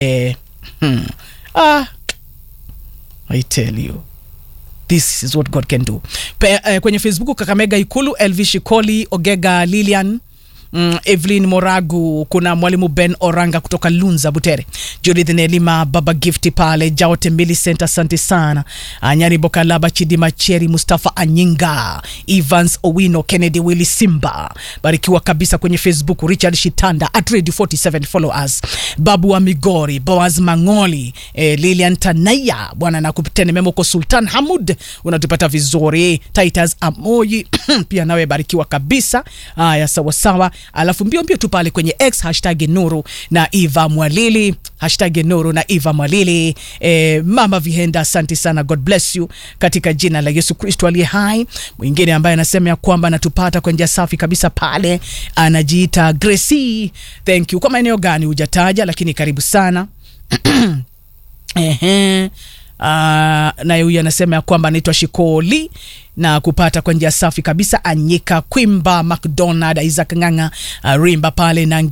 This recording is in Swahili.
eh, hmm. ah, I tell you this is what God can do. Pe, eh, kwenye Facebook Kakamega Ikulu, Elvi Shikoli, Ogega Lilian Mm, Evelyn Moragu, kuna mwalimu Ben Oranga kutoka Lunza Butere, Judith Nelima, Baba Gifti pale Jaote Millicent, asante sana. Anyari Bokalaba, Chidima Cheri, Mustafa Anyinga, Evans Owino, Kennedy Willy Simba, barikiwa kabisa kwenye Facebook. Richard Shitanda at Radio 47 follow us. Babu wa Migori, Boaz Mangoli, eh, Lilian Tanaya, bwana nakupitene memo kwa Sultan Hamud, unatupata vizuri. Titus Amoyi pia nawe barikiwa kabisa. Haya, sawa sawa alafu mbio mbio tu pale kwenye X hashtag Nuru na Eva Mwalili hashtag Nuru na Eva Mwalili. E, mama Vihenda, asante sana, God bless you katika jina la Yesu Kristo aliye hai. Mwingine ambaye anasema ya kwamba anatupata kwa njia safi kabisa pale anajiita Gracie, thank you. Kwa maeneo gani hujataja, lakini karibu sana ehe Uh, naye huyu anasema ya kwamba anaitwa Shikoli na kupata kwa njia safi kabisa. Anyika Kwimba, McDonald, Isaac Ng'ang'a, uh, Rimba pale na